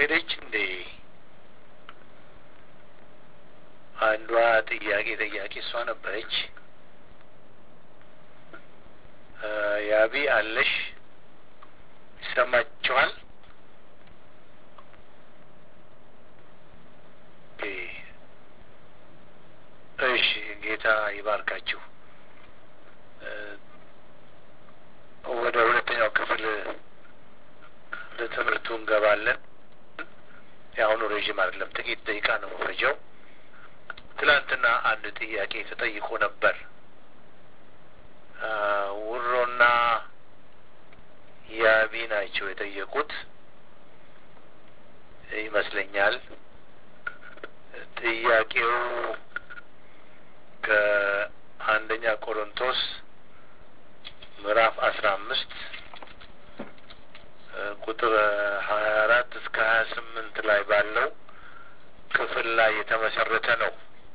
ሄደች እንዴ? አንዷ ጥያቄ ጠያቂ እሷ ነበረች። ያቢ አለሽ? ይሰማችኋል? እሺ፣ ጌታ ይባርካችሁ። ወደ ሁለተኛው ክፍል ለትምህርቱ እንገባለን። የአሁኑ ረዥም አይደለም፣ ጥቂት ደቂቃ ነው መፈጀው። ትላንትና አንድ ጥያቄ ተጠይቆ ነበር። ውሮና ያቢ ናቸው የጠየቁት ይመስለኛል። ጥያቄው ከአንደኛ ቆሮንቶስ ምዕራፍ አስራ አምስት ቁጥር ሀያ አራት እስከ ሀያ ስምንት ላይ ባለው ክፍል ላይ የተመሰረተ ነው።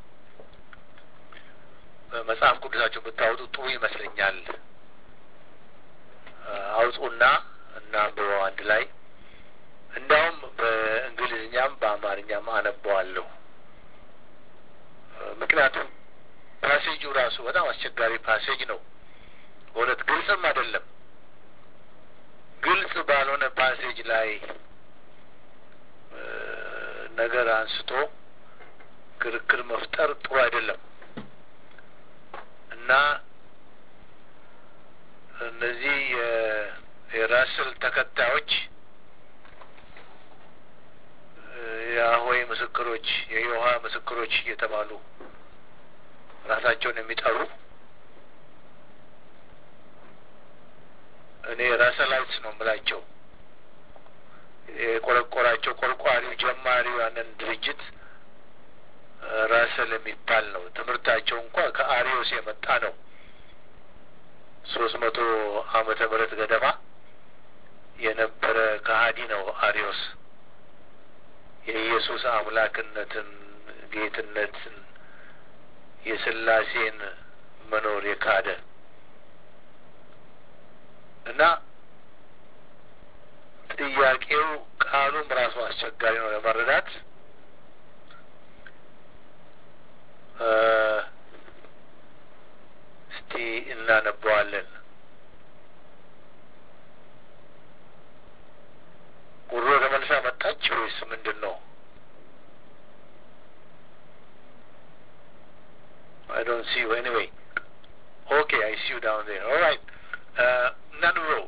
መጽሐፍ ቅዱሳቸው ብታወጡ ጥሩ ይመስለኛል። አውጡና እና አንብበው አንድ ላይ እንዲያውም በእንግሊዝኛም በአማርኛም አነበዋለሁ። ምክንያቱም ፓሴጁ ራሱ በጣም አስቸጋሪ ፓሴጅ ነው። በእውነት ግልጽም አይደለም። ግልጽ ባልሆነ ፓሴጅ ላይ ነገር አንስቶ ክርክር መፍጠር ጥሩ አይደለም እና እነዚህ የራስል ተከታዮች የአሆይ ምስክሮች፣ የዮሃ ምስክሮች እየተባሉ ራሳቸውን የሚጠሩ እኔ ራሰላይትስ ነው የምላቸው። የቆረቆራቸው ቆርቋሪው ጀማሪው ያንን ድርጅት ራሰል የሚባል ነው። ትምህርታቸው እንኳ ከአሪዮስ የመጣ ነው። ሶስት መቶ ዓመተ ምህረት ገደማ የነበረ ከሀዲ ነው አሪዮስ። የኢየሱስ አምላክነትን፣ ጌትነትን፣ የስላሴን መኖር የካደ እና ጥያቄው ቃሉም ራሱ አስቸጋሪ ነው ለመረዳት። እስቲ እናነበዋለን። ጉሮ ተመልሳ መጣች ወይስ ምንድን ነው? አይ ዶንት ሲ ዩ ኤኒዌይ ኦኬ አይ ሲ ዩ ዳውን ዜር ኦልራይት እናንብበው።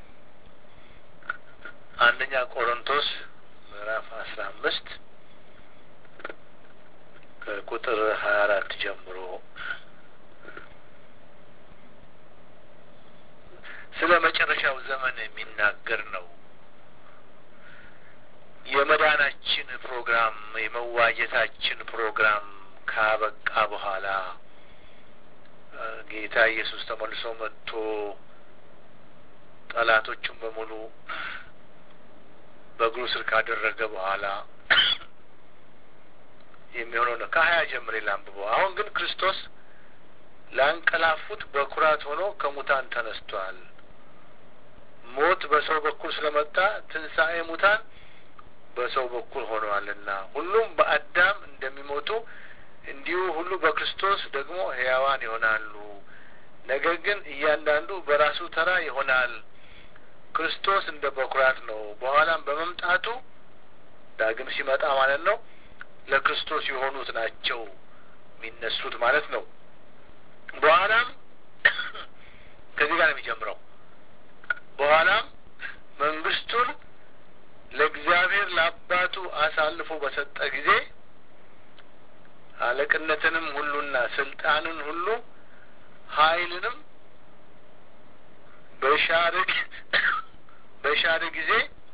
አንደኛ ቆሮንቶስ ምዕራፍ አስራ አምስት ከቁጥር ሀያ አራት ጀምሮ ስለ መጨረሻው ዘመን የሚናገር ነው። የመዳናችን ፕሮግራም የመዋጀታችን ፕሮግራም ካበቃ በኋላ ጌታ ኢየሱስ ተመልሶ መጥቶ ጠላቶቹን በሙሉ በእግሩ ስር ካደረገ በኋላ የሚሆነው ነው። ከሀያ ጀምሬ ላንብበው። አሁን ግን ክርስቶስ ላንቀላፉት በኩራት ሆኖ ከሙታን ተነስቷል። ሞት በሰው በኩል ስለመጣ ትንሣኤ ሙታን በሰው በኩል ሆነዋልና ሁሉም በአዳም እንደሚሞቱ እንዲሁ ሁሉ በክርስቶስ ደግሞ ሕያዋን ይሆናሉ። ነገር ግን እያንዳንዱ በራሱ ተራ ይሆናል። ክርስቶስ እንደ በኩራት ነው። በኋላም በመምጣቱ ዳግም ሲመጣ ማለት ነው ለክርስቶስ የሆኑት ናቸው የሚነሱት ማለት ነው። በኋላም ከዚህ ጋር ነው የሚጀምረው። በኋላም መንግስቱን ለእግዚአብሔር ለአባቱ አሳልፎ በሰጠ ጊዜ አለቅነትንም ሁሉና ስልጣንን ሁሉ ኃይልንም በሻርግ በሻር ጊዜ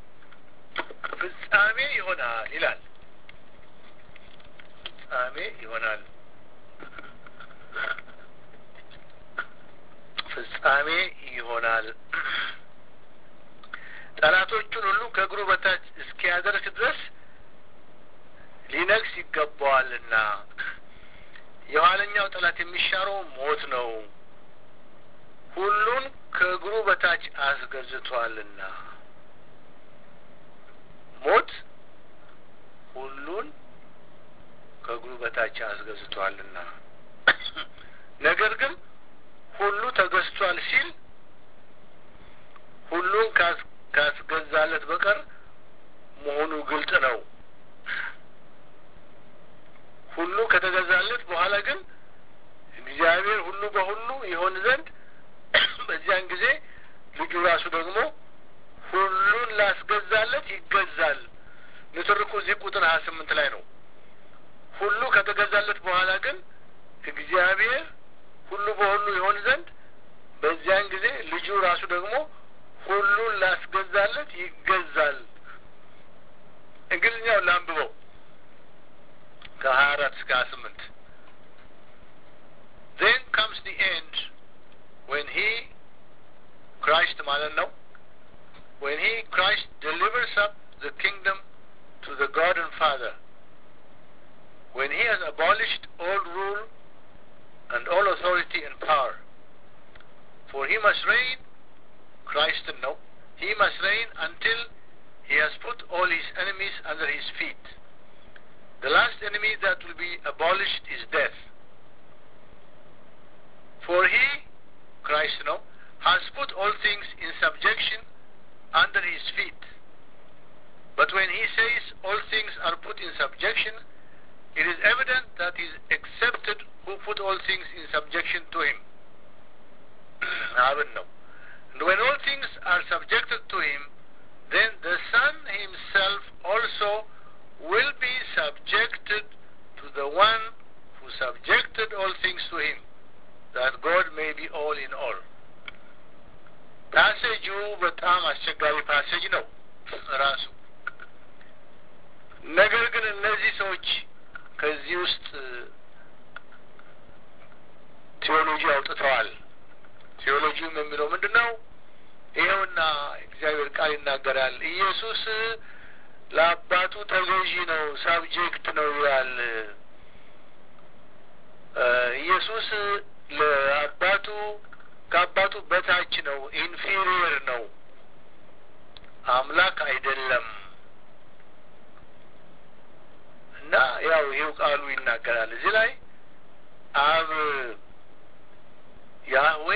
ፍጻሜ ይሆናል ይላል። ፍጻሜ ይሆናል። ፍጻሜ ይሆናል። ጠላቶቹን ሁሉ ከእግሩ በታች እስኪያደርስ ድረስ ሊነግስ ይገባዋልና የኋለኛው ጠላት የሚሻረው ሞት ነው። ሁሉን ከእግሩ በታች አስገዝቷልና ሞት ሁሉን ከእግሩ በታች አስገዝቷልና። ነገር ግን ሁሉ ተገዝቷል ሲል ሁሉን ካስገዛለት በቀር መሆኑ ግልጥ ነው። ሁሉ ከተገዛለት በኋላ ግን እግዚአብሔር ሁሉ በሁሉ ይሆን ዘንድ በዚያን ጊዜ ልጁ ራሱ ደግሞ ሁሉን ላስገዛለት ይገዛል። ንትርኩ እዚህ ቁጥር ሀያ ስምንት ላይ ነው። ሁሉ ከተገዛለት በኋላ ግን እግዚአብሔር ሁሉ በሁሉ ይሆን ዘንድ በዚያን ጊዜ ልጁ ራሱ ደግሞ ሁሉን ላስገዛለት ይገዛል። እንግሊዝኛውን ላንብበው ከሀያ አራት እስከ ሀያ ስምንት ዜን ካምስ ዲ ኤንድ ዌን ሂ ክራይስት ማለት ነው ዌን ሂ ክራይስት ዴሊቨርስ አፕ ዘ ኪንግደም ቱ ዘ ጋድ and Father when he has abolished all rule and all authority and power for he must reign Christ no he must reign until he has put all his enemies under his feet the last enemy that will be abolished is death for he Christ no has put all things in subjection under his feet but when he says all things are put in subjection it is evident that he is accepted who put all things in subjection to him. Haven't no. And when all things are subjected to him, then the Son himself also will be subjected to the one who subjected all things to him, that God may be all in all. ፓሴጁ በጣም አስቸጋሪ ፓሴጅ ነው ራሱ። ነገር ግን እነዚህ ሰዎች ከዚህ ውስጥ ቴዎሎጂ አውጥተዋል። ቴዎሎጂውም የሚለው ምንድን ነው? ይኸውና እግዚአብሔር ቃል ይናገራል። ኢየሱስ ለአባቱ ተገዢ ነው፣ ሳብጀክት ነው ይላል። ኢየሱስ ለአባቱ ከአባቱ በታች ነው፣ ኢንፌሪየር ነው፣ አምላክ አይደለም። እና ያው ይሄው ቃሉ ይናገራል እዚህ ላይ አብ ያህዌ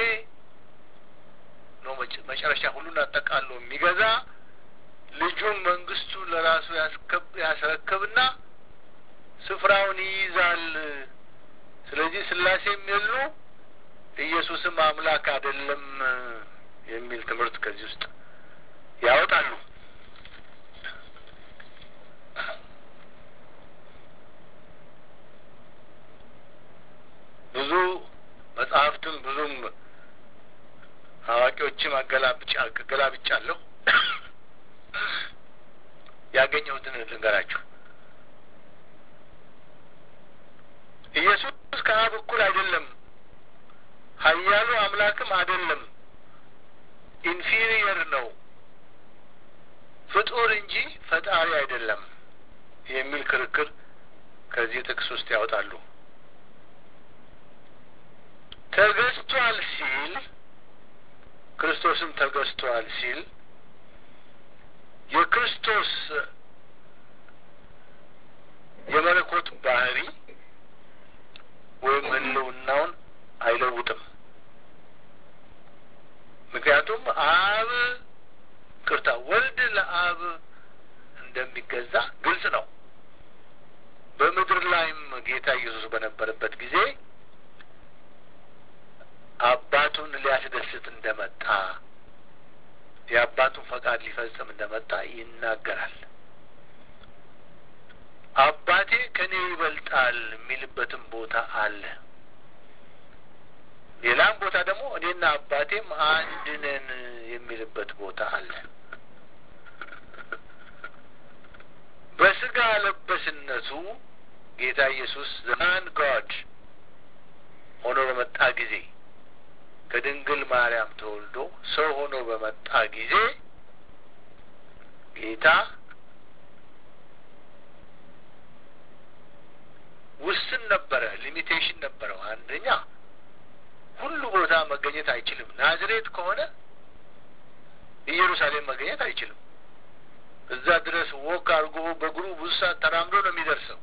ነው መጨረሻ ሁሉን አጠቃሎ የሚገዛ ልጁን መንግስቱ ለራሱ ያስረክብና ስፍራውን ይይዛል። ስለዚህ ስላሴም የሉ ኢየሱስም አምላክ አይደለም የሚል ትምህርት ከዚህ ውስጥ ያወጣሉ። ብዙ መጽሐፍትም ብዙም አዋቂዎችም አገላብጫ አገላብጫለሁ። ያገኘሁትን ልንገራችሁ። ኢየሱስ ከአብ እኩል አይደለም፣ ኃያሉ አምላክም አይደለም፣ ኢንፊሪየር ነው፣ ፍጡር እንጂ ፈጣሪ አይደለም የሚል ክርክር ከዚህ ጥቅስ ውስጥ ያወጣሉ። ተገዝቷል ሲል ክርስቶስም ተገዝቷል ሲል የክርስቶስ የመለኮት ባህሪ ወይም ሕልውናውን አይለውጥም። ምክንያቱም አብ ቅርታ ወልድ ለአብ እንደሚገዛ ግልጽ ነው። በምድር ላይም ጌታ ኢየሱስ በነበረበት ጊዜ አባቱን ሊያስደስት እንደመጣ የአባቱን ፈቃድ ሊፈጽም እንደመጣ ይናገራል። አባቴ ከኔ ይበልጣል የሚልበትም ቦታ አለ። ሌላም ቦታ ደግሞ እኔና አባቴም አንድ ነን የሚልበት ቦታ አለ። በስጋ ለበስነቱ ጌታ ኢየሱስ ዘማን ጋድ ሆኖ በመጣ ጊዜ ከድንግል ማርያም ተወልዶ ሰው ሆኖ በመጣ ጊዜ ጌታ ውስን ነበረ፣ ሊሚቴሽን ነበረው። አንደኛ ሁሉ ቦታ መገኘት አይችልም። ናዝሬት ከሆነ ኢየሩሳሌም መገኘት አይችልም። እዛ ድረስ ወክ አድርጎ በእግሩ ብዙ ሰዓት ተራምዶ ነው የሚደርሰው።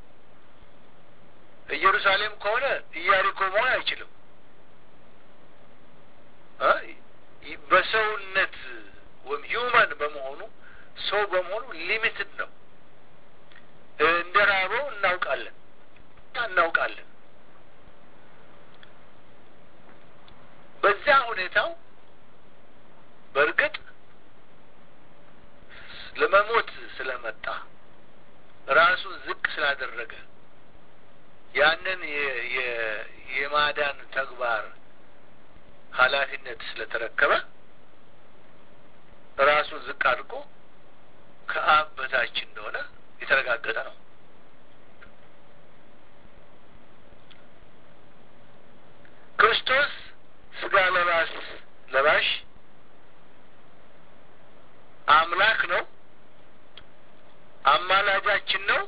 ኢየሩሳሌም ከሆነ ኢያሪኮ መሆን አይችልም። በሰውነት ወይም ሂውማን በመሆኑ ሰው በመሆኑ ሊሚትድ ነው። እንደ ራበው እናውቃለን እናውቃለን። በዚያ ሁኔታው በእርግጥ ለመሞት ስለመጣ ራሱን ዝቅ ስላደረገ ያንን የማዳን ተግባር ኃላፊነት ስለተረከበ ራሱን ዝቅ አድርጎ ከአብ በታች እንደሆነ የተረጋገጠ ነው። ክርስቶስ ስጋ ለባስ ለባሽ አምላክ ነው። አማላጃችን ነው።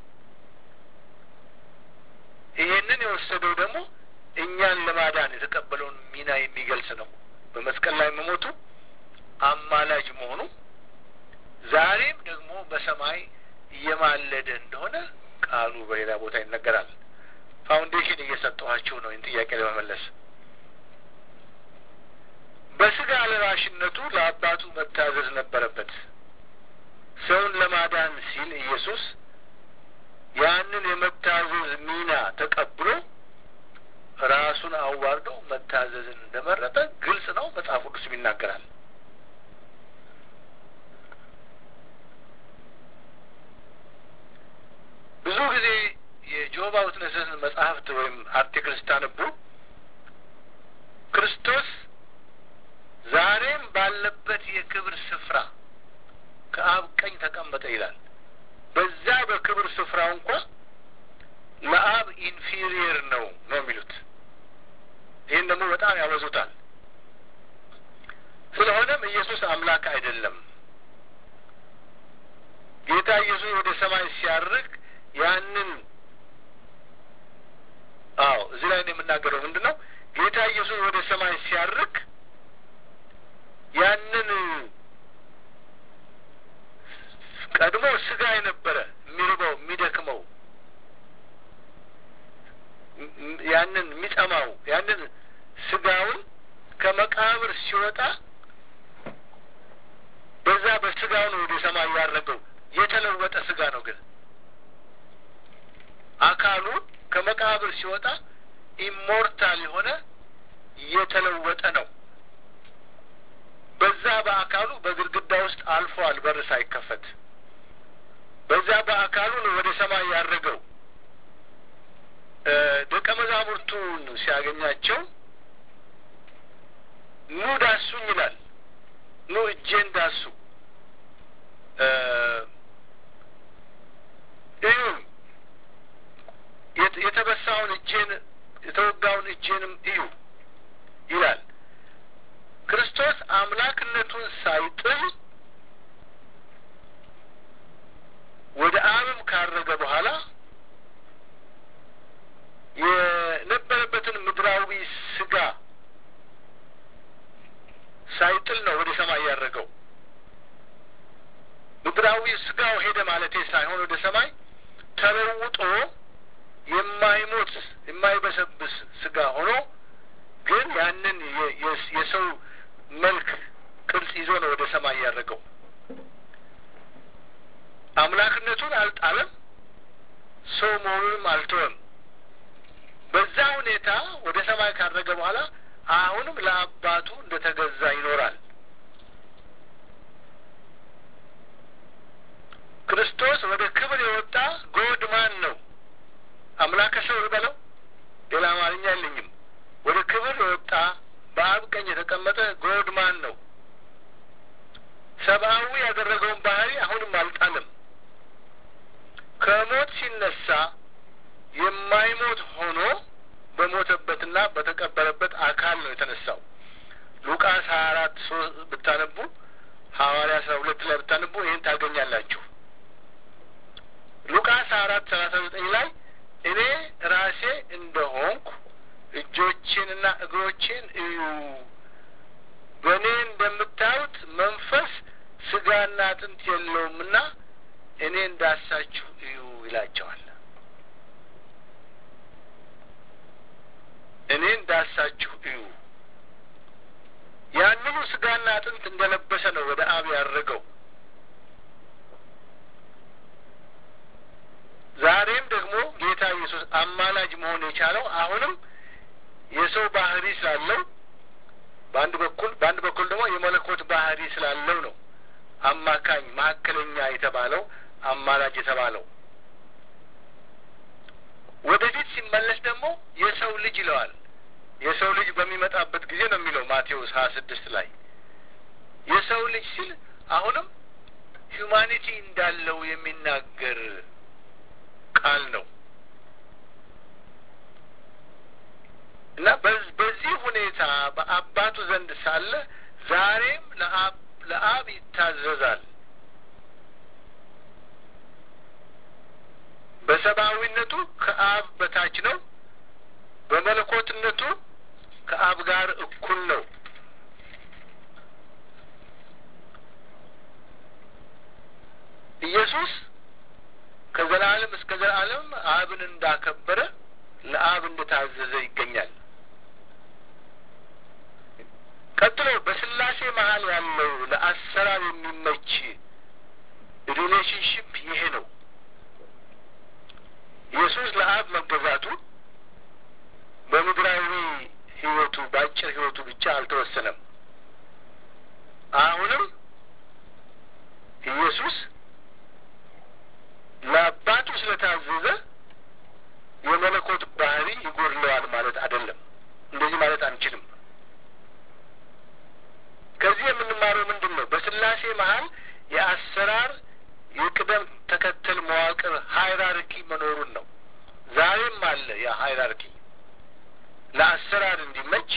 ይሄንን የወሰደው ደግሞ እኛን ለማዳን የተቀበለውን ሚና የሚገልጽ ነው። በመስቀል ላይ መሞቱ አማላጅ መሆኑ ዛሬም ደግሞ በሰማይ እየማለደ እንደሆነ ቃሉ በሌላ ቦታ ይነገራል። ፋውንዴሽን እየሰጠኋችሁ ነው ይህን ጥያቄ ለመመለስ። በስጋ ለባሽነቱ ለአባቱ መታዘዝ ነበረበት። ሰውን ለማዳን ሲል ኢየሱስ ያንን የመታዘዝ ሚና ተቀብሎ ራሱን አዋርዶ መታዘዝን እንደመረጠ ግልጽ ነው። መጽሐፍ ቅዱስም ይናገራል። ብዙ ጊዜ የጆባ ዊትነስን መጽሐፍት ወይም አርቲክል ስታነቡ ክርስቶስ ዛሬም ባለበት የክብር ስፍራ ከአብ ቀኝ ተቀመጠ ይላል። በዛ በክብር ስፍራው እንኳ ለአብ ኢንፊሪየር ነው ነው የሚሉት። ይህን ደግሞ በጣም ያበዙታል። ስለሆነም ኢየሱስ አምላክ አይደለም። ጌታ ኢየሱስ ወደ ሰማይ ሲያርግ ያንን አዎ፣ እዚህ ላይ ነው የምናገረው። ምንድን ነው ጌታ ኢየሱስ ወደ ሰማይ ሲያርግ ያንን ቀድሞ ስጋ የነበረ የሚርበው የሚደክመው ያንን የሚጠማው ያንን ስጋውን ከመቃብር ሲወጣ በዛ በስጋው ነው ወደ ሰማይ ያረገው። የተለወጠ ስጋ ነው ግን አካሉ ከመቃብር ሲወጣ ኢሞርታል የሆነ የተለወጠ ነው። በዛ በአካሉ በግድግዳ ውስጥ አልፏል፣ በር ሳይከፈት በዛ በአካሉ ነው ወደ ሰማይ ያረገው። ደቀ መዛሙርቱን ሲያገኛቸው ኑ ዳሱኝ ይላል። ኑ እጄን ዳሱ እዩ የተበሳውን እጄን የተወጋውን እጄንም እዩ ይላል። ክርስቶስ አምላክነቱን ሳይጥል ወደ አብም ካረገ በኋላ የነበረበትን ምድራዊ ስጋ ሳይጥል ነው ወደ ሰማይ ያረገው። ምድራዊ ስጋው ሄደ ማለቴ ሳይሆን ወደ ሰማይ ተለውጦ የማይሞት የማይበሰብስ ስጋ ሆኖ ግን ያንን የሰው መልክ ቅርጽ ይዞ ነው ወደ ሰማይ ያደረገው። አምላክነቱን አልጣለም፣ ሰው መሆኑንም አልተወም። በዛ ሁኔታ ወደ ሰማይ ካረገ በኋላ አሁንም ለአባቱ እንደተገዛ ይኖራል። ክርስቶስ ወደ ክብር የወጣ ጎድ ማን ነው? አምላከ ሰው ልበለው፣ ሌላ አማርኛ የለኝም። ወደ ክብር የወጣ በአብ ቀኝ የተቀመጠ ጎድ ማን ነው? ሰብአዊ ያደረገውን ባህሪ አሁንም አልጣለም። ከሞት ሲነሳ የማይሞት ሆኖ በሞተበትና በተቀበረበት አካል ነው የተነሳው። ሉቃስ ሀያ አራት ሶስት ብታነቡ ሐዋርያ አስራ ሁለት ላይ ብታነቡ ይህን ታገኛላችሁ። ሉቃስ ሀያ አራት ሰላሳ ዘጠኝ ላይ እኔ ራሴ እንደሆንኩ እጆቼንና እግሮቼን እዩ፣ በእኔ እንደምታዩት መንፈስ ስጋና አጥንት የለውምና እኔ እንዳሳችሁ እዩ ይላቸዋል። እኔ እንዳሳችሁ እዩ። ያንኑ ስጋና አጥንት እንደለበሰ ነው ወደ አብ ያደረገው። ዛሬም ደግሞ ጌታ ኢየሱስ አማላጅ መሆን የቻለው አሁንም የሰው ባህሪ ስላለው በአንድ በኩል በአንድ በኩል ደግሞ የመለኮት ባህሪ ስላለው ነው አማካኝ መካከለኛ የተባለው አማላጅ የተባለው። ወደፊት ሲመለስ ደግሞ የሰው ልጅ ይለዋል። የሰው ልጅ በሚመጣበት ጊዜ ነው የሚለው ማቴዎስ ሀያ ስድስት ላይ የሰው ልጅ ሲል አሁንም ሂዩማኒቲ እንዳለው የሚናገር ቃል ነው እና በዚህ ሁኔታ በአባቱ ዘንድ ሳለ ዛሬም ለአብ ለአብ ይታዘዛል። በሰብአዊነቱ ከአብ በታች ነው። በመለኮትነቱ ከአብ ጋር እኩል ነው። ኢየሱስ ከዘላለም እስከ ዘላለም አብን እንዳከበረ ለአብ እንደታዘዘ ይገኛል። ቀጥሎ በስላሴ መሀል ያለው ለአሰራር የሚመች ሪሌሽንሽፕ ይሄ ነው። ኢየሱስ ለአብ መገዛቱ በምድራዊ ሕይወቱ በአጭር ሕይወቱ ብቻ አልተወሰነም። አሁንም ኢየሱስ ለአባቱ ስለታዘዘ የመለኮት ባህሪ ይጎድለዋል ማለት አይደለም። እንደዚህ ማለት አንችልም። ከዚህ የምንማረው ምንድን ነው? በስላሴ መሀል የአሰራር የቅደም ተከተል መዋቅር ሃይራርኪ መኖሩን ነው። ዛሬም አለ ያ ሃይራርኪ ለአሰራር እንዲመች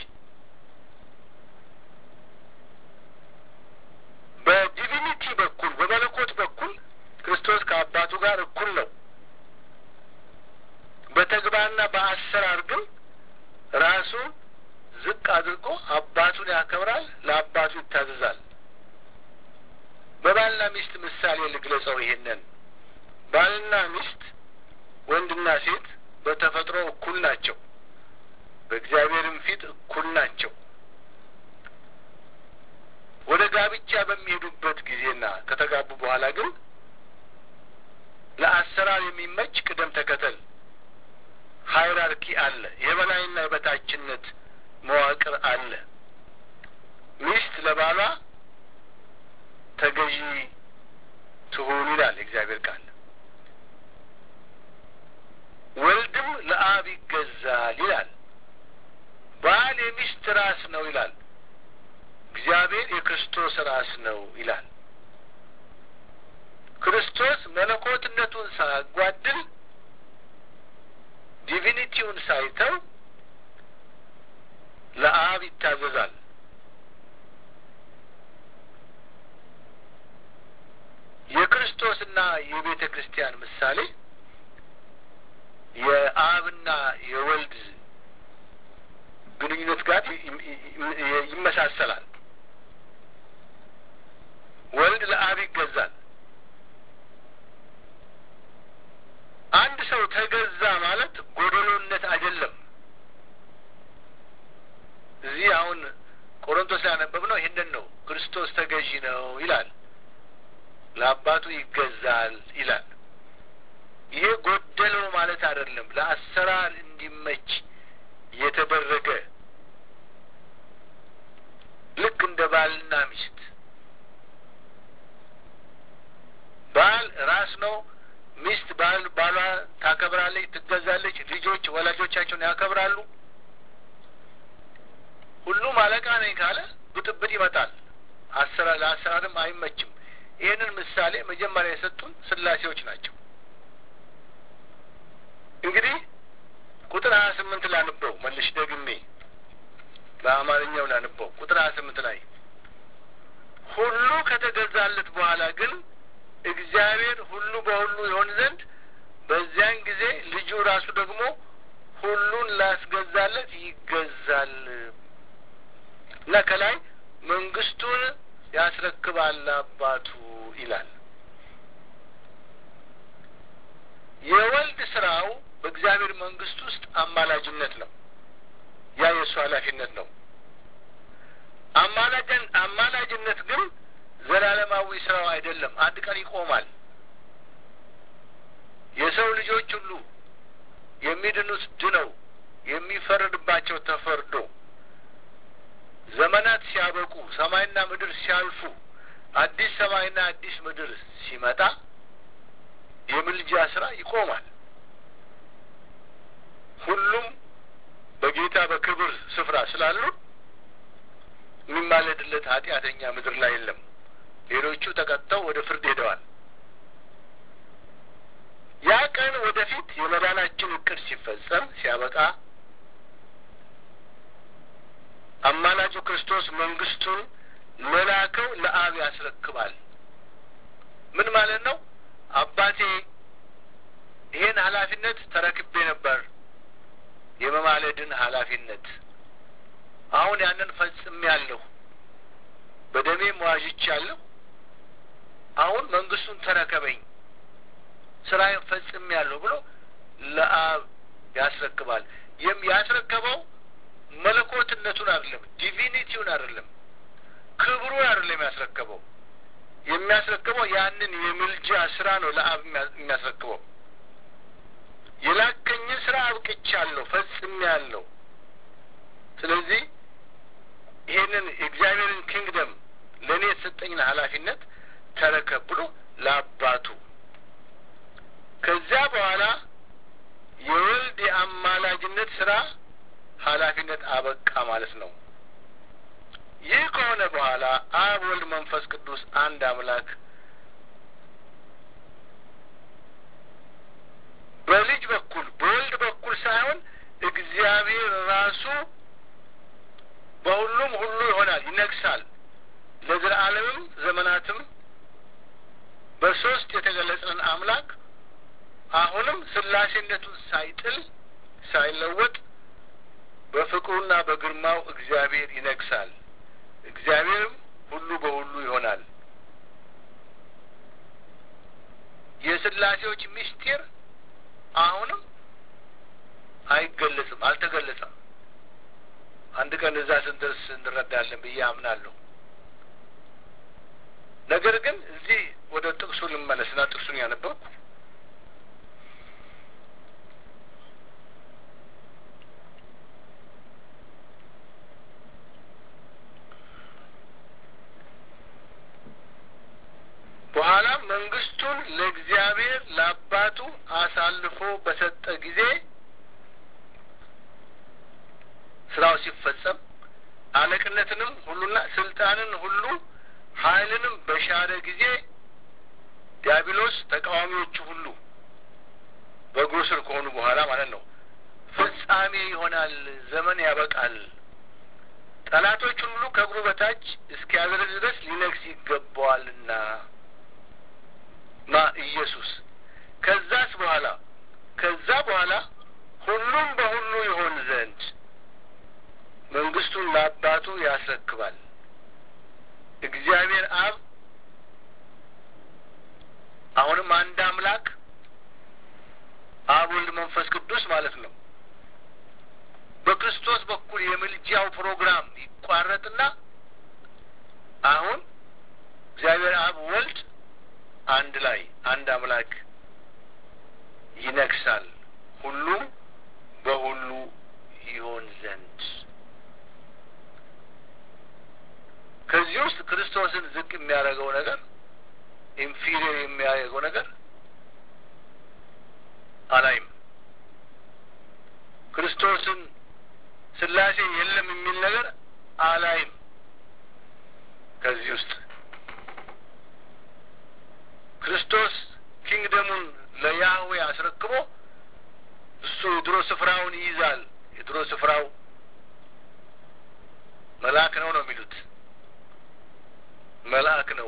በዲቪኒቲ በኩል በመለኮት በኩል ክርስቶስ ከአባቱ ጋር እኩል ነው። በተግባርና በአሰራር ግን ራሱ ዝቅ አድርጎ አባቱን ያከብራል፣ ለአባቱ ይታዘዛል። በባልና ሚስት ምሳሌ ልግለጸው። ይሄንን ባልና ሚስት ወንድና ሴት በተፈጥሮ እኩል ናቸው፣ በእግዚአብሔርም ፊት እኩል ናቸው። ወደ ጋብቻ በሚሄዱበት ጊዜና ከተጋቡ በኋላ ግን ለአሰራር የሚመች ቅደም ተከተል ሃይራርኪ አለ። የበላይና የበታችነት መዋቅር አለ። ሚስት ለባሏ ተገዢ ትሁን ይላል የእግዚአብሔር ቃል። ወልድም ለአብ ይገዛል ይላል። ባል የሚስት ራስ ነው ይላል። እግዚአብሔር የክርስቶስ ራስ ነው ይላል። ክርስቶስ መለኮትነቱን ሳያጓድል ዲቪኒቲውን ሳይተው ለአብ ይታዘዛል። የክርስቶስና የቤተ ክርስቲያን ምሳሌ የአብና የወልድ ግንኙነት ጋር ይመሳሰላል። ወልድ ለአብ ይገዛል። አንድ ሰው ተገዛ ማለት ጎደሎነት አይደለም። እዚህ አሁን ቆሮንቶስ ያነበብ ነው ይህንን ነው። ክርስቶስ ተገዢ ነው ይላል፣ ለአባቱ ይገዛል ይላል። ይሄ ጎደለው ማለት አይደለም። ለአሰራር እንዲመች የተደረገ ልክ እንደ ባልና ሚስት ባል ራስ ነው። ሚስት ባል ባሏ ታከብራለች፣ ትገዛለች። ልጆች ወላጆቻቸውን ያከብራሉ። ሁሉም አለቃ ነኝ ካለ ብጥብጥ ይመጣል። አሰራር ለአሰራርም አይመችም። ይህንን ምሳሌ መጀመሪያ የሰጡን ስላሴዎች ናቸው። እንግዲህ ቁጥር ሀያ ስምንት ላንበው መልሽ ደግሜ በአማርኛው ላንበው ቁጥር ሀያ ስምንት ላይ ሁሉ ከተገዛለት በኋላ ግን እግዚአብሔር ሁሉ በሁሉ ይሆን ዘንድ በዚያን ጊዜ ልጁ ራሱ ደግሞ ሁሉን ላስገዛለት ይገዛል እና ከላይ መንግስቱን ያስረክባል አባቱ ይላል። የወልድ ስራው በእግዚአብሔር መንግስት ውስጥ አማላጅነት ነው። ያ የእሱ ኃላፊነት ነው። አማላጅን አማላጅነት ግን ዘላለማዊ ስራው አይደለም። አንድ ቀን ይቆማል። የሰው ልጆች ሁሉ የሚድኑት ድነው የሚፈረድባቸው ተፈርዶ ዘመናት ሲያበቁ ሰማይና ምድር ሲያልፉ አዲስ ሰማይና አዲስ ምድር ሲመጣ የምልጃ ስራ ይቆማል። ሁሉም በጌታ በክብር ስፍራ ስላሉ የሚማለድለት ኃጢአተኛ ምድር ላይ የለም። ሌሎቹ ተቀጥተው ወደ ፍርድ ሄደዋል። ያ ቀን ወደፊት የመዳናችን እቅድ ሲፈጸም ሲያበቃ አማላጁ ክርስቶስ መንግስቱን ለላከው ለአብ ያስረክባል። ምን ማለት ነው? አባቴ ይሄን ኃላፊነት ተረክቤ ነበር፣ የመማለድን ኃላፊነት አሁን ያንን ፈጽሜያለሁ፣ በደሜም ዋዥቻለሁ። አሁን መንግስቱን ተረከበኝ፣ ስራዬን ፈጽሜያለሁ ብሎ ለአብ ያስረክባል። ይህም ያስረከበው መለኮትነቱን አይደለም፣ ዲቪኒቲውን አይደለም፣ ክብሩን አይደለም ያስረከበው። የሚያስረክበው ያንን የምልጃ ስራ ነው ለአብ የሚያስረክበው። የላከኝን ስራ አብቅቻለሁ፣ ፈጽሜያለሁ። ስለዚህ ይሄንን የእግዚአብሔርን ኪንግደም ለእኔ የተሰጠኝን ኃላፊነት ተረከብ ብሎ ለአባቱ ከዚያ በኋላ የወልድ የአማላጅነት ስራ ኃላፊነት አበቃ ማለት ነው። ይህ ከሆነ በኋላ አብ፣ ወልድ፣ መንፈስ ቅዱስ አንድ አምላክ በልጅ በኩል በወልድ በኩል ሳይሆን እግዚአብሔር ራሱ በሁሉም ሁሉ ይሆናል፣ ይነግሳል። ለዘላለምም ዘመናትም በሶስት የተገለጸን አምላክ አሁንም ስላሴነቱን ሳይጥል ሳይለወጥ በፍቅሩና በግርማው እግዚአብሔር ይነግሳል። እግዚአብሔርም ሁሉ በሁሉ ይሆናል። የስላሴዎች ምስጢር አሁንም አይገለጽም፣ አልተገለጸም። አንድ ቀን እዛ ስንደርስ እንረዳለን ብዬ አምናለሁ። ነገር ግን እዚህ ወደ ጥቅሱ ልመለስና ጥቅሱን ያነበብኩ በኋላም መንግስቱን ለእግዚአብሔር ለአባቱ አሳልፎ በሰጠ ጊዜ ስራው ሲፈጸም አለቅነትንም ሁሉና ስልጣንን ሁሉ ኃይልንም በሻረ ጊዜ ዲያብሎስ ተቃዋሚዎቹ ሁሉ በእግሩ ስር ከሆኑ በኋላ ማለት ነው። ፍጻሜ ይሆናል፣ ዘመን ያበቃል። ጠላቶቹን ሁሉ ከእግሩ በታች እስኪያደርግ ድረስ ሊነግስ ይገባዋልና ማ ኢየሱስ። ከዛስ በኋላ ከዛ በኋላ ሁሉም በሁሉ ይሆን ዘንድ መንግስቱን ለአባቱ ያስረክባል። እግዚአብሔር አብ አሁንም አንድ አምላክ አብ፣ ወልድ፣ መንፈስ ቅዱስ ማለት ነው። በክርስቶስ በኩል የምልጃው ፕሮግራም ይቋረጥና አሁን እግዚአብሔር አብ፣ ወልድ አንድ ላይ አንድ አምላክ ይነግሳል፣ ሁሉም በሁሉ ይሆን ዘንድ ከዚህ ውስጥ ክርስቶስን ዝቅ የሚያደርገው ነገር ኢንፊሪየር የሚያደርገው ነገር አላይም። ክርስቶስን ስላሴ የለም የሚል ነገር አላይም። ከዚህ ውስጥ ክርስቶስ ኪንግደሙን ለያህዌ አስረክቦ እሱ የድሮ ስፍራውን ይይዛል። የድሮ ስፍራው መልአክ ነው ነው የሚሉት መልአክ ነው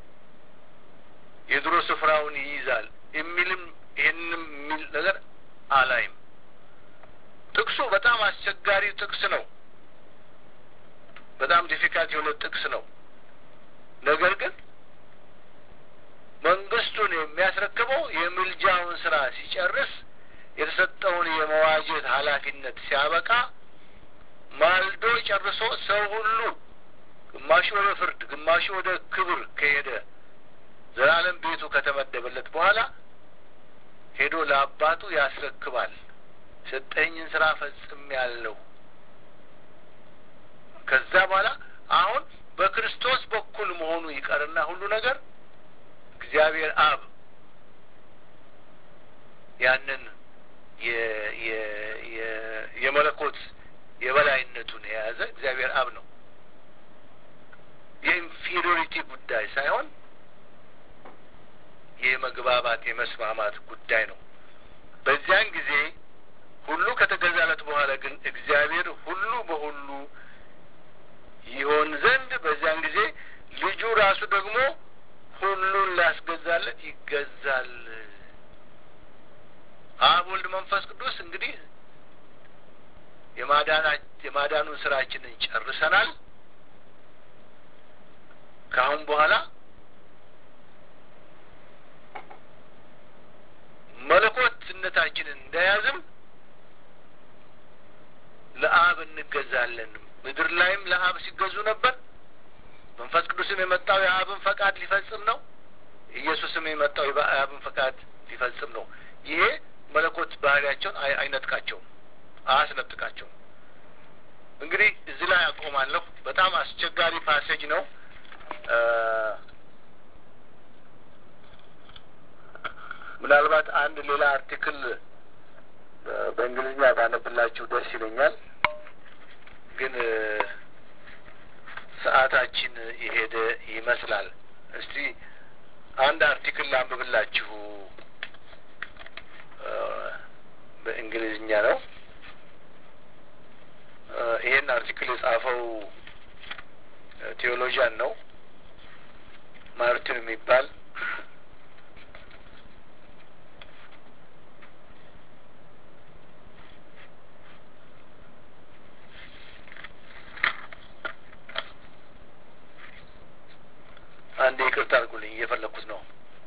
የድሮ ስፍራውን ይይዛል የሚልም ይህንም የሚል ነገር አላይም። ጥቅሱ በጣም አስቸጋሪ ጥቅስ ነው። በጣም ዲፊካልት የሆነ ጥቅስ ነው። ነገር ግን መንግስቱን የሚያስረክበው የምልጃውን ስራ ሲጨርስ የተሰጠውን የመዋጀት ኃላፊነት ሲያበቃ ማልዶ ጨርሶ ሰው ሁሉ ግማሹ ወደ ፍርድ፣ ግማሹ ወደ ክብር ከሄደ ዘላለም ቤቱ ከተመደበለት በኋላ ሄዶ ለአባቱ ያስረክባል። ሰጠኝን ስራ ፈጽም ያለው ከዛ በኋላ አሁን በክርስቶስ በኩል መሆኑ ይቀርና ሁሉ ነገር እግዚአብሔር አብ ያንን የመለኮት የበላይነቱን የያዘ እግዚአብሔር አብ ነው። የኢንፌሪዮሪቲ ጉዳይ ሳይሆን የመግባባት የመስማማት ጉዳይ ነው። በዚያን ጊዜ ሁሉ ከተገዛለት በኋላ ግን እግዚአብሔር ሁሉ በሁሉ ይሆን ዘንድ በዚያን ጊዜ ልጁ ራሱ ደግሞ ሁሉን ላስገዛለት ይገዛል። አብ፣ ወልድ፣ መንፈስ ቅዱስ እንግዲህ የማዳኑን ስራችንን ጨርሰናል። ከአሁን በኋላ መለኮትነታችንን እንደያዝም ለአብ እንገዛለን። ምድር ላይም ለአብ ሲገዙ ነበር። መንፈስ ቅዱስም የመጣው የአብን ፈቃድ ሊፈጽም ነው። ኢየሱስም የመጣው የአብን ፈቃድ ሊፈጽም ነው። ይሄ መለኮት ባህሪያቸውን አይነጥቃቸውም፣ አያስነጥቃቸውም። እንግዲህ እዚህ ላይ አቆማለሁ። በጣም አስቸጋሪ ፓሴጅ ነው። ምናልባት አንድ ሌላ አርቲክል በእንግሊዝኛ ባነብላችሁ ደስ ይለኛል። ግን ሰዓታችን የሄደ ይመስላል። እስቲ አንድ አርቲክል ላንብብላችሁ። በእንግሊዝኛ ነው። ይሄን አርቲክል የጻፈው ቴዎሎጂያን ነው ማርቲን የሚባል አንድ ይቅርታ አድርጉልኝ፣ እየፈለግኩት ነው።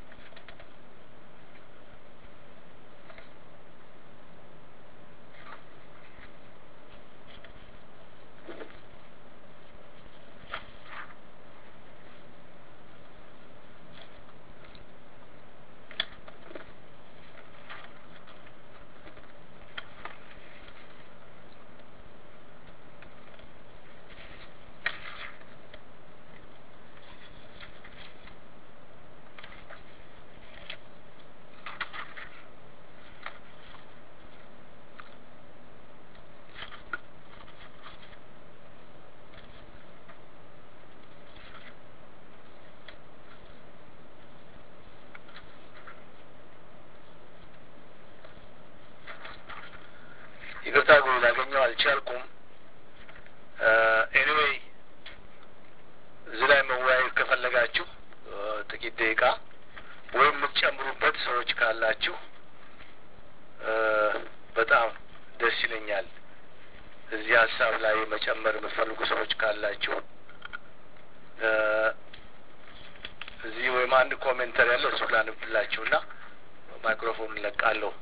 ይቅርታ ጉ ላገኘው አልቻልኩም። ኤኒዌይ እዚህ ላይ መወያየት ከፈለጋችሁ ጥቂት ደቂቃ ወይም የምትጨምሩበት ሰዎች ካላችሁ በጣም ደስ ይለኛል። እዚህ ሀሳብ ላይ መጨመር የምትፈልጉ ሰዎች ካላችሁ እዚህ ወይም አንድ ኮሜንተር ያለ እሱ ላንብላችሁና ማይክሮፎን እንለቃለሁ።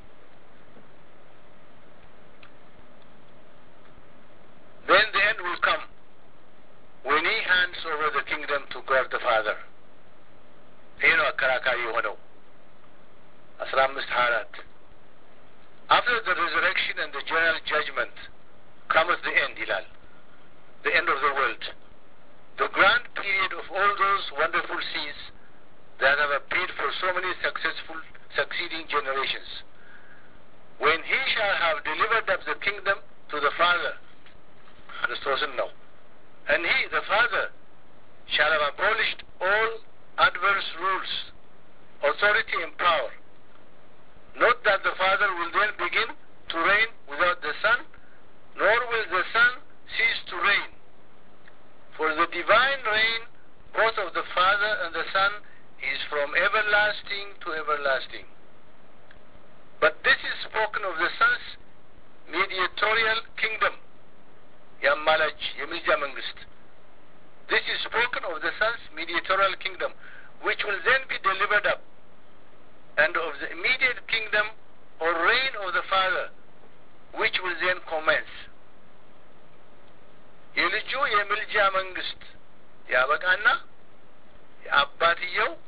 Then the end will come when he hands over the kingdom to God the Father. ይህ ነው አከራካሪ የሆነው አስራ አምስት ሀያ አራት After the resurrection and the general judgment cometh the end ይላል the end of the world the grand period of all those wonderful scenes that have appeared for so many successful succeeding generations when he shall have delivered up the kingdom to the Father ክርስቶስን ነው and he the father shall have abolished all adverse rules authority and power not that the father will then begin to reign without the son nor will the son cease to reign for the divine reign both of the father and the son is from everlasting to everlasting but this is spoken of the son's mediatorial kingdom የአማላጅ የምልጃ መንግስት This is spoken of the Son's mediatorial kingdom, which will then be delivered up, and of the immediate kingdom or reign of the Father, which will then commence. የልጁ የምልጃ መንግስት ያበቃና የአባትየው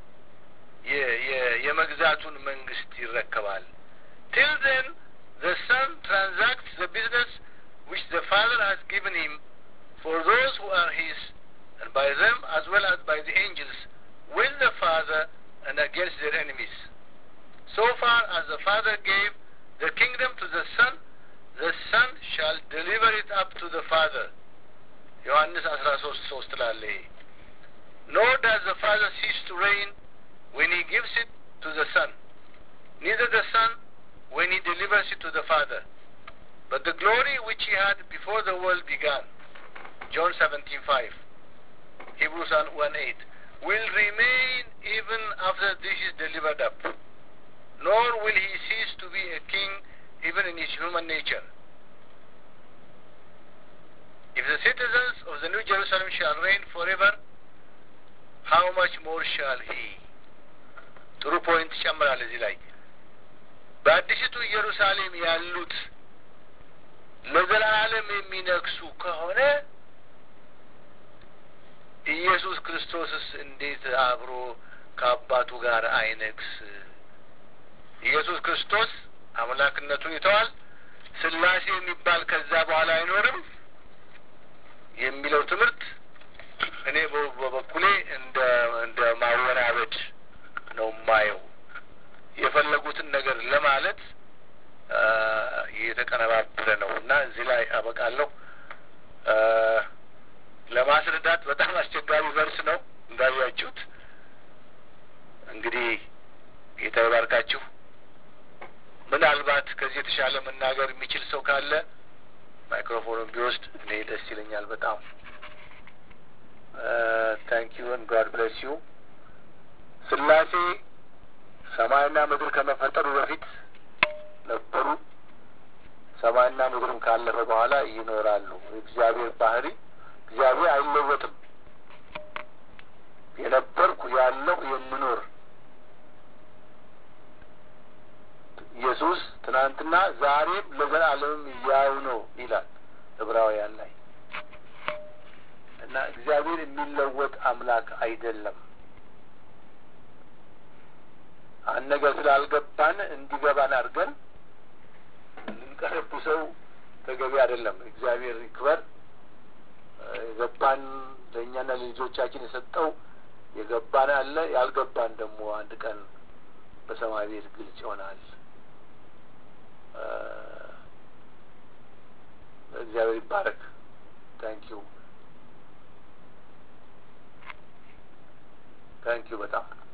የመግዛቱን መንግስት ይረከባል። Till then, the Son transacts the business which the Father has given him for those who are his, and by them as well as by the angels, with the Father and against their enemies. So far as the Father gave the kingdom to the Son, the Son shall deliver it up to the Father. ዮሐንስ አስራ ሶስት ሶስት ላለ Nor does the Father cease to reign when he gives it to the Son, neither the Son when he delivers it to the Father. But the glory which he had before the world began, John seventeen five, Hebrews one eight, will remain even after this is delivered up. Nor will he cease to be a king even in his human nature. If the citizens of the New Jerusalem shall reign forever, how much more shall he? ጥሩ ፖይንት ይጨምራል እዚህ ላይ በአዲሲቱ ኢየሩሳሌም ያሉት ለዘላለም የሚነግሱ ከሆነ ኢየሱስ ክርስቶስስ እንዴት አብሮ ከአባቱ ጋር አይነግስ? ኢየሱስ ክርስቶስ አምላክነቱን ይተዋል። ስላሴ የሚባል ከዛ በኋላ አይኖርም የሚለው ትምህርት እኔ በበኩሌ እንደ እንደ ማወናበድ ነው የማየው። የፈለጉትን ነገር ለማለት የተቀነባበረ ነው እና እዚህ ላይ አበቃለሁ። ለማስረዳት በጣም አስቸጋሪ ቨርስ ነው እንዳያችሁት። እንግዲህ ጌታ ይባርካችሁ። ምናልባት ከዚህ የተሻለ መናገር የሚችል ሰው ካለ ማይክሮፎኑን ቢወስድ እኔ ደስ ይለኛል በጣም። ታንክ ዩ ን ጋድ ብለስ ዩ። ስላሴ ሰማይና ምድር ከመፈጠሩ በፊት ነበሩ። ሰማይና ምድርም ካለፈ በኋላ ይኖራሉ። የእግዚአብሔር ባህሪ እግዚአብሔር አይለወጥም። የነበርኩ ያለው የምኖር ኢየሱስ ትናንትና ዛሬም ለዘላለምም ያው ነው ይላል ዕብራውያን ላይ እና እግዚአብሔር የሚለወጥ አምላክ አይደለም። አንድ ነገር ስላልገባን እንዲገባን አድርገን ልንቀረብሰው ተገቢ አይደለም። እግዚአብሔር ይክበር። የገባን ለእኛና ለልጆቻችን የሰጠው የገባን አለ፣ ያልገባን ደግሞ አንድ ቀን በሰማይ ቤት ግልጽ ይሆናል። እግዚአብሔር ይባረክ። ታንኪዩ ታንኪዩ በጣም